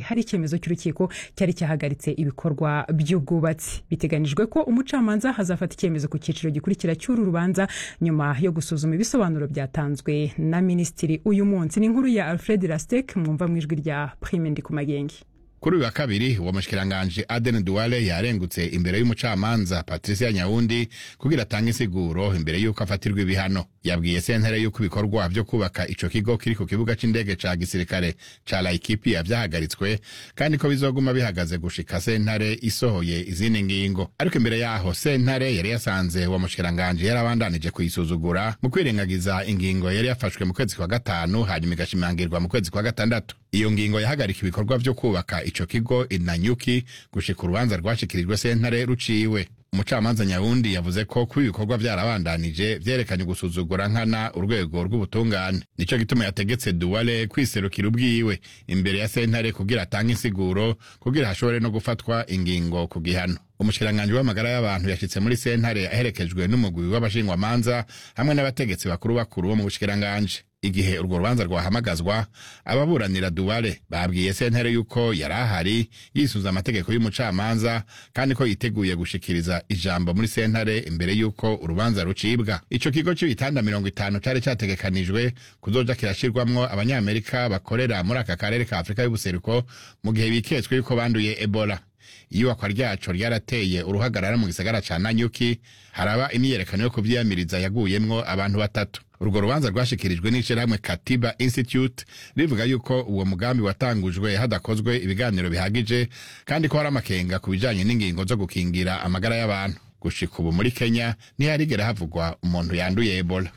hari icyemezo cy'urukiko cyari cyahagaritse ibikorwa by'ubwubatsi biteganijwe ko umucamanza hazafata icyemezo ku cyiciro gikurikira cy'uru rubanza nyuma yo gusuzuma ibisobanuro byatanzwe na minisitiri uyu munsi ni inkuru ya alfred rastek mwumva mu ijwi rya prime ndikumagenge kuri uyu wa kabiri uwo mushikiranganje aden duwale yarengutse imbere y'umucamanza patricia nyawundi kugira atange insiguro imbere y'uko afatirwa ibihano yabwiye sentare y'uko ibikorwa vyo kubaka ico kigo kiri ku kibuga c'indege ca gisirikare ca laikipia vyahagaritswe kandi ko bizoguma bihagaze gushika sentare isohoye izindi ngingo ariko imbere yaho sentare yari yasanze uwo mushikiranganje yarabandanije kuyisuzugura mu kwirengagiza ingingo yari yafashwe mu kwezi kwa gatanu hanyuma igashimangirwa mu kwezi kwa gatandatu iyo ngingo yahagarika ibikorwa vyo kubaka ico kigo inanyuki gushika urubanza rwashikirijwe sentare ruciwe umucamanza nyawundi yavuze ko kuba ibikorwa vyarabandanije vyerekanye gusuzugura nkana urwego rw'ubutungane nico gituma yategetse duwale kwiserukira ubwiwe imbere ya sentare kugira atange insiguro kugira hashobore no gufatwa ingingo ku gihano umushikiranganji w'amagara y'abantu yashitse muri sentare aherekejwe n'umugwi w'abashingwamanza hamwe n'abategetsi bakuru bakuru bo mu bushikiranganji igihe urwo rubanza rwahamagazwa ababuranira duwale babwiye sentare yuko yari ahari yisuza amategeko y'umucamanza kandi ko yiteguye gushikiriza ijambo muri sentare imbere y'uko urubanza rucibwa ico kigo c'ibitanda mirongo itanu cari categekanijwe kuzoja kirashirwamwo abanyamerika bakorera muri aka karere ka afurika y'ubuseruko mu gihe biketswe yuko banduye ebola iyubakwa ryaco ryarateye uruhagarara mu gisagara ca nanyuki haraba imyiyerekano yo kuvyiyamiriza yaguyemwo abantu batatu urwo rubanza rwashikirijwe n'ishirahamwe katiba institute rivuga yuko uwo mugambi watangujwe hadakozwe ibiganiro bihagije kandi ko hari amakenga ku bijanye n'ingingo zo gukingira amagara y'abantu gushika ubu muri kenya ntiharigera havugwa umuntu yanduye ebola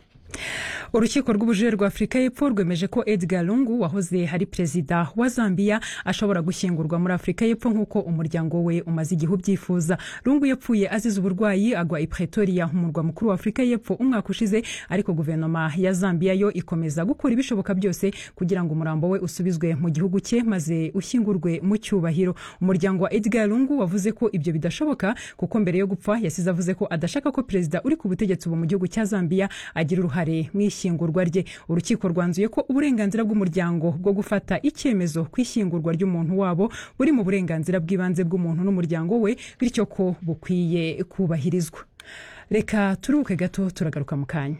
urukiko rw'ubujurire rwa afurika y'epfo rwemeje ko edgar lungu wahoze ari perezida wa zambia ashobora gushyingurwa muri afurika y'epfo nk'uko umuryango we umaze igihe ubyifuza lungu yapfuye azize uburwayi agwa i pretoria umurwa mukuru wa afurika y'epfo umwaka ushize ariko guverinoma ya zambia yo ikomeza gukora ibishoboka byose kugira ngo umurambo we usubizwe mu gihugu cye maze ushyingurwe mu cyubahiro umuryango wa edgar lungu wavuze ko ibyo bidashoboka kuko mbere yo gupfa yasize avuze ko adashaka ko perezida uri ku butegetsi ubu mu gihugu cya zambia agira uruhare mu ishyingurwa rye urukiko rwanzuye ko uburenganzira bw'umuryango bwo gufata icyemezo ku ishyingurwa ry'umuntu wabo buri mu burenganzira bw'ibanze bw'umuntu n'umuryango we bityo ko bukwiye kubahirizwa reka turuhuke gato turagaruka mu kanya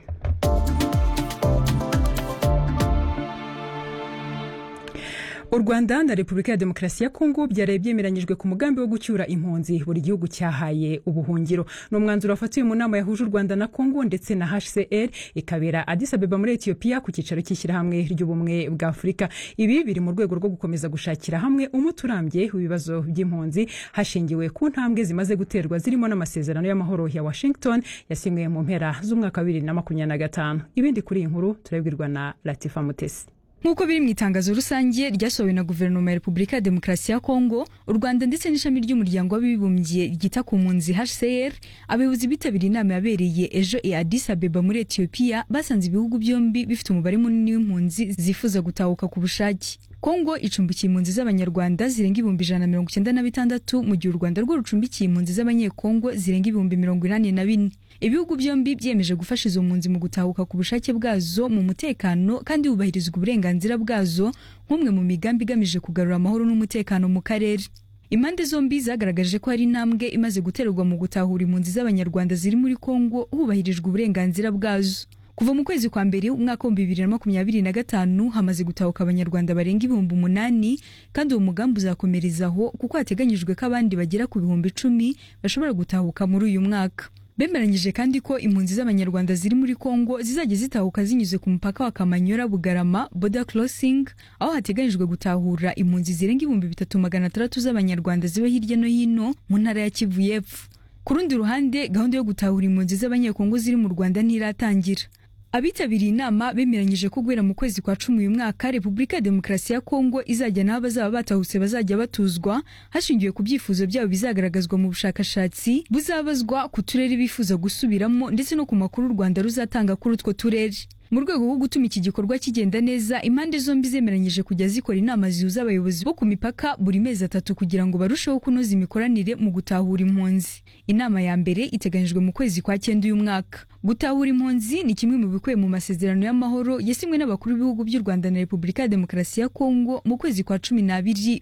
u rwanda na repubulika ya demokarasi ya kongo byaraye byemeranyijwe ku mugambi wo gucyura impunzi buri gihugu cyahaye ubuhungiro ni umwanzuro wafatiwe mu nama yahuje u rwanda na kongo ndetse na hcr ikabera adis abeba muri etiyopiya ku cyicaro cy'ishyirahamwe ry'ubumwe bwa afurika ibi biri mu rwego rwo gukomeza gushakira hamwe umuti urambye w'ibibazo by'impunzi hashingiwe ku ntambwe zimaze guterwa zirimo n'amasezerano y'amahoro ya washington yasinywe mu mpera z'umwaka wa bibiri na makumyabiri na gatanu ibindi kuri iyi nkuru turabwirwa na latifa mutesi nk'uko biri mu itangazo rusange ryasohowe na guverinoma ya repubulika ya demokarasi ya kongo u rwanda ndetse n'ishami ry'umuryango w'abibumbye ryita ku mpunzi hcr abayobozi bitabiriye inama yabereye ejo i addis abeba muri etiyopiya basanze ibihugu byombi bifite umubare munini w'impunzi zifuza gutahuka ku bushake kongo icumbikiye impunzi z'abanyarwanda zirenga ibihumbi ijana na mirongo icyenda na bitandatu mu gihe u rwanda rwo rucumbikiye impunzi z'abanyekongo zirenga ibihumbi mirongo inani na bine ibihugu byombi byemeje gufasha izo mpunzi mu gutahuka ku bushake bwazo mu mutekano kandi hubahirizwa uburenganzira bwazo nk'umwe mu migambi igamije kugarura amahoro n'umutekano mu karere impande zombi zagaragaje ko hari intambwe imaze guterwa mu gutahura impunzi z'abanyarwanda ziri muri kongo hubahirijwe uburenganzira bwazo kuva mu kwezi kwa mbere umwaka w'ibihumbi bibiri na makumyabiri na gatanu hamaze gutahuka abanyarwanda barenga ibihumbi umunani kandi uwo mugambi uzakomerezaho kuko hateganyijwe ko abandi bagera ku bihumbi icumi bashobora gutahuka muri uyu mwaka bemeranyije kandi ko impunzi z'abanyarwanda ziri muri kongo zizajya zitahuka zinyuze ku mupaka wa kamanyola bugarama border crossing aho hateganyijwe gutahura impunzi zirenga ibihumbi bitatu magana atandatu z'abanyarwanda ziba hirya no hino mu ntara ya kivu y'epfo ku rundi ruhande gahunda yo gutahura impunzi z'abanyekongo ziri mu rwanda ntiratangira abitabiriye inama bemeranyije ko guhera mu kwezi kwa cumi uyu mwaka repubulika ya demokarasi ya kongo izajya n'aho abazaba batahutse bazajya batuzwa hashingiwe ku byifuzo byabo bizagaragazwa mu bushakashatsi buzabazwa ku turere bifuza gusubiramo ndetse no ku makuru u rwanda ruzatanga kuri utwo turere mu rwego rwo gutuma iki gikorwa kigenda neza impande zombi zemeranyije kujya zikora inama zihuza abayobozi bo ku mipaka buri mezi atatu kugira ngo barusheho kunoza imikoranire mu gutahura impunzi inama ya mbere iteganyijwe mu kwezi kwa cyenda uyu mwaka gutahura impunzi ni kimwe mu bikubiye mu masezerano y'amahoro yasinywe n'abakuru b'ibihugu by'u rwanda na repubulika ya demokarasi ya kongo mu kwezi kwa cumi n'abiri